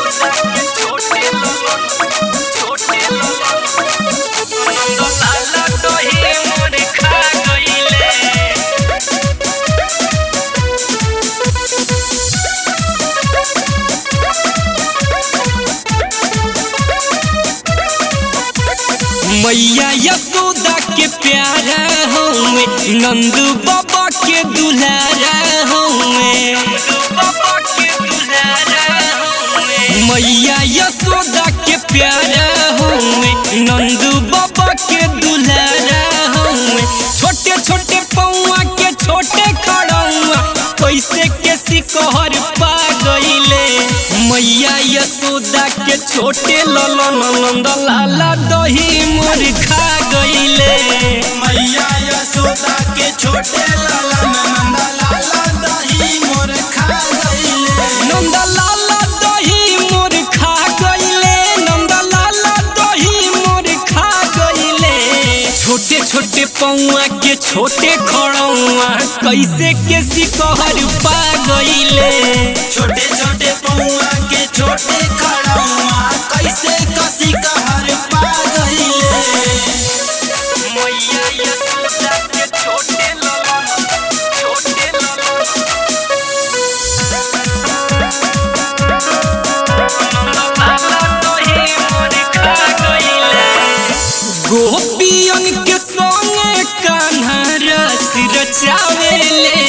मैया यशोदा के प्यारा हूँ नंद बाबा के दुलारा हूँ मैया यशोदा के प्यारा हूँ नंद बाबा के दुलारा हूँ छोटे छोटे पौआ के छोटे खड़ौआ कैसे के सिकहर पा गईले मैया यशोदा के छोटे ललन नंद लाला दही मोर खा गईले मैया यशोदा के छोटे लाला नंदा लाला दही मोर खा गईले नंद लाला दही मोर खा गईले नंद लाला दही मोर खा गईले छोटे छोटे पौआ के छोटे खड़ौआ कैसे के सिकहर पा गईले छोटे छोटे पौआ के छोटे खड़ौआ कैसे कसी कहर पा गईले मैया यशोदा के छोटे ललन छोटे ललन गोपियन के संगे कान्हा रस रचावेले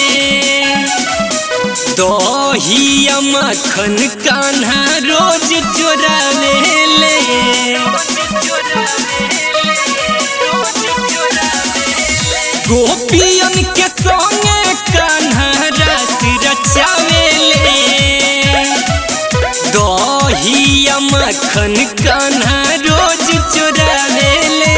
दहिया मखन कान्हा रोज चोरावेले गोपियन के संगे कान्हा रस रचावेले दहिया मखन कान्हा रोज चोरावेले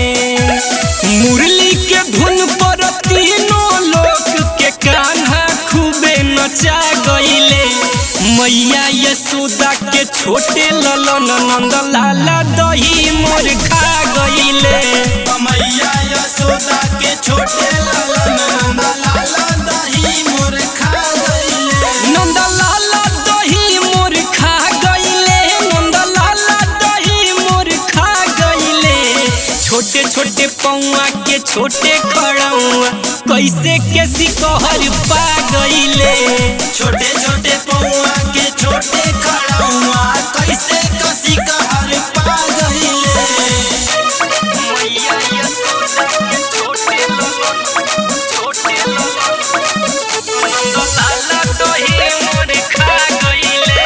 मुरली के धुन पर तीनों लोक के कान्हा खूबे नचा गईले मैया यशोदा के छोटे ललन नंद लाला दही मोर खा गईले मैया यशोदा के छोटे लाला नंदा लाला दही मोर खा गईले नंद लाला दही मोर खा गईले नंद लाला दही मोर खा गईले छोटे छोटे पौआ के छोटे खड़ौआ कैसे के सिकहर पा गईले छोटे छोटे पौआ के छोटे खड़ौआ कैसे कसी कहर पा गईले मैया यशोदा के छोटे ललन छोटे ललन नंद लाला दही मोर खा गईले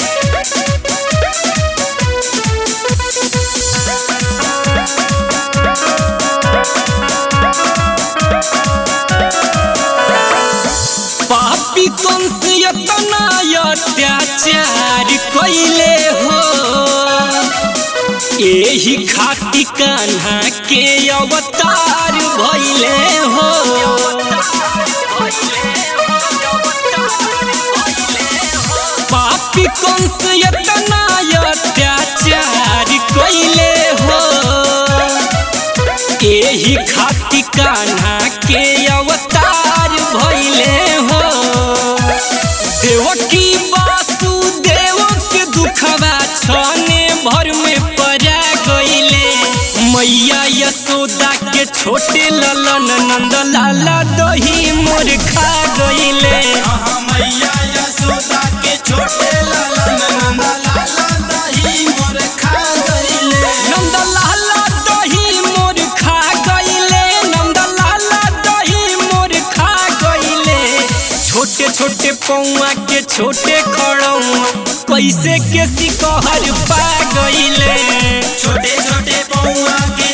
पापी कंस यतना अत्याचार कैले हो एही खाती कान्हा के अवतार भैले हो पापी कंस यतना अत्याचार कैले हो एही खाती कान्हा के अवतार भैले हो देवकी वासुदेव के दुखवा छने भर में परा गईले मैया यशोदा के छोटे ललन नंद लाला दही मोर खा गईले आहा मैया यशोदा के छोटे लाला नंदा लाला दही मोर खा गईले नंद लाला दही मोर खा गईले नंद लाला दही मोर खा गईले छोटे छोटे पौआ के छोटे खड़ौआ कैसे के सिकहर पा गईले छोटे छोटे पौआ के